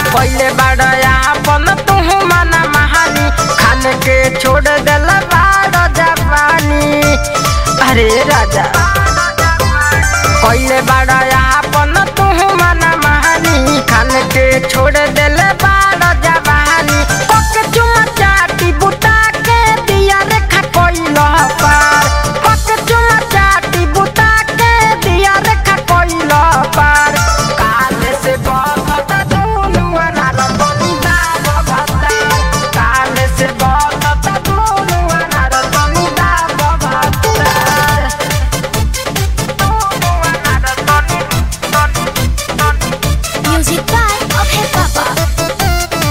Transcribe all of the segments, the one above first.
पहले बड़या अपन तुहू मना महानी खान के छोड़ दिल बाड़ जवानी अरे राजा पहले बड़या अपन तुहू मना महानी खान के छोड़ दिल बाड़ जवानी पक चुमा चाटी बुता के दिया रेखा कोइल पार पक चुमा चाटी बुता के दिया रेखा कोइल पार काले से बहुत दुनु अनार बनी दाब भत्ता काले से बहुत दुनु अनार बनी दाब भत्ता दुनु अनार बनी बनी बनी Music by Okay Papa.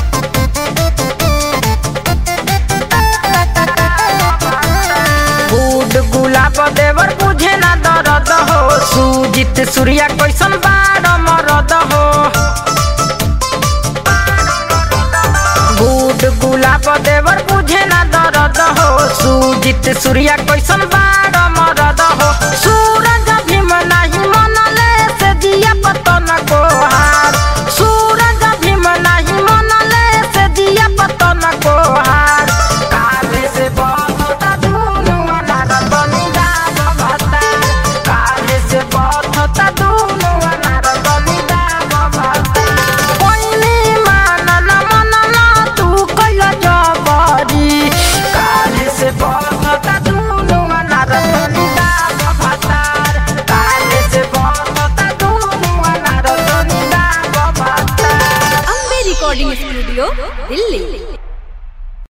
फूड गुलाब देवर बुझे ना दर्द हो सुजित सूर्या कैसन बाड़ मरद हो फूड गुलाब देवर बुझे ना दर्द हो सुजित सूर्या कैसन बाड़ मरद हो सूरज भीम नहीं मनले से दिया पतन को हार सूरज भीम नहीं मनले से दिया पतन को हार काले से बहुत दुनु अनार बनी दाब भत्ता काले से बहुत दुनु अनार बनी दाब भत्ता कोइनी मानल मनल तू कैल जबरी काले से बहुत दुनु अनार बनी दाब भत्ता काले से बहुत दुनु अनार बनी दाब भत्ता Ambe Recording Studio, Delhi.